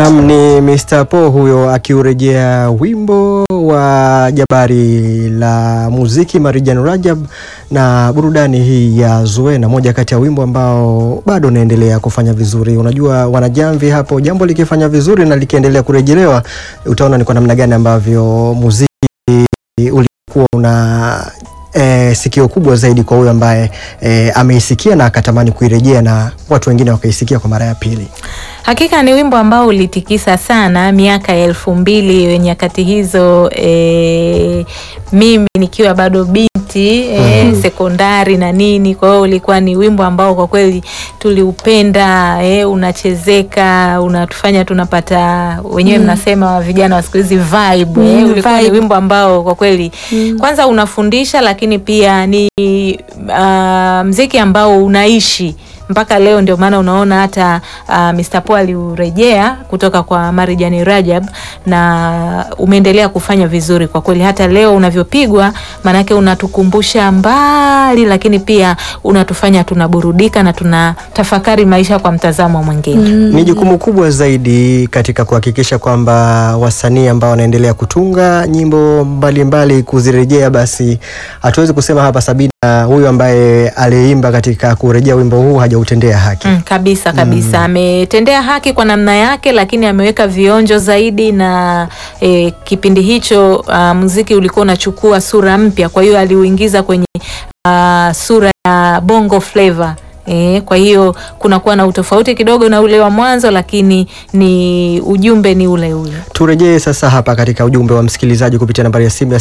Nam ni Mr. Po huyo akiurejea wimbo wa jabari la muziki Marijan Rajab na burudani hii ya Zuena, moja kati ya wimbo ambao bado unaendelea kufanya vizuri. Unajua wanajamvi hapo, jambo likifanya vizuri na likiendelea kurejelewa, utaona ni kwa namna gani ambavyo muziki ulikuwa una E, sikio kubwa zaidi kwa huyo ambaye e, ameisikia na akatamani kuirejea na watu wengine wakaisikia kwa mara ya pili. Hakika ni wimbo ambao ulitikisa sana miaka ya elfu mbili nyakati hizo, e, mimi nikiwa bado binti e, Mhm. sekondari na nini. Kwa hiyo ulikuwa ni wimbo ambao kwa kweli tuliupenda, e, unachezeka, unatufanya tunapata wenyewe mnasema vijana wa siku hizi vibe, e, Mm, ulikuwa ni vibe. wimbo ambao kwa kweli kwanza unafundisha, lakini pia ni uh, mziki ambao unaishi mpaka leo. Ndio maana unaona hata uh, Mr. Po aliurejea kutoka kwa Marijani Rajab na umeendelea kufanya vizuri kwa kweli, hata leo unavyopigwa, maanake unatukumbusha mbali, lakini pia unatufanya tunaburudika na tunatafakari maisha kwa mtazamo mwingine. Ni jukumu kubwa zaidi katika kuhakikisha kwamba wasanii ambao wanaendelea kutunga nyimbo mbalimbali kuzirejea, basi hatuwezi kusema hapa Sabina huyu ambaye aliimba katika kurejea wimbo huu hajautendea haki. Mm, kabisa kabisa, ametendea haki kwa namna yake, lakini ameweka vionjo zaidi na eh, kipindi hicho uh, muziki ulikuwa unachukua sura mpya, kwa hiyo aliuingiza kwenye uh, sura ya bongo flavor. E, kwa hiyo kunakuwa na utofauti kidogo na ule wa mwanzo, lakini ni ujumbe ni ule ule. Turejee sasa hapa katika ujumbe wa msikilizaji kupitia nambari ya simu ya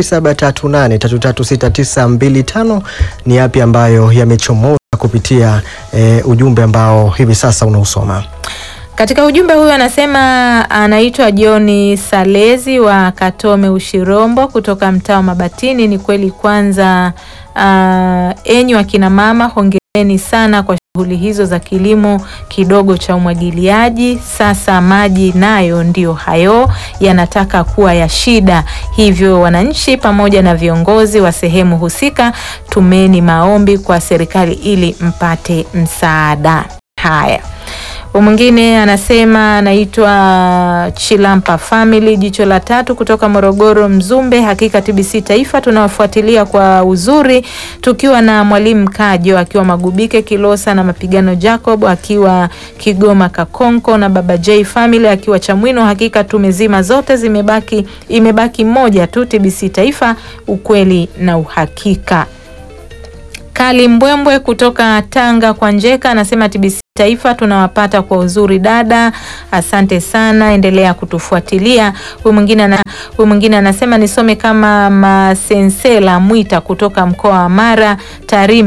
0738336925 ni yapi ambayo yamechomoza kupitia eh, ujumbe ambao hivi sasa unausoma. Katika ujumbe huyu anasema anaitwa Johni Salezi wa Katome Ushirombo kutoka mtaa wa Mabatini. Ni kweli kwanza, uh, enyi akina mama, hongereni sana kwa shughuli hizo za kilimo kidogo cha umwagiliaji. Sasa maji nayo ndiyo hayo yanataka kuwa ya shida, hivyo wananchi pamoja na viongozi wa sehemu husika, tumeni maombi kwa serikali ili mpate msaada. Haya. Huyu mwingine anasema anaitwa Chilampa Family, jicho la tatu kutoka Morogoro Mzumbe. Hakika TBC Taifa tunawafuatilia kwa uzuri, tukiwa na mwalimu Kajo akiwa Magubike Kilosa, na mapigano Jacob akiwa Kigoma Kakonko, na baba J Family akiwa Chamwino. Hakika tumezima zote, zimebaki imebaki moja tu, TBC Taifa, ukweli na uhakika. Kali Mbwembwe kutoka Tanga kwa Njeka anasema TBC Taifa tunawapata kwa uzuri dada, asante sana, endelea kutufuatilia. Huyu mwingine ana, huyu mwingine anasema nisome kama Masensela Mwita kutoka mkoa wa Mara Tarime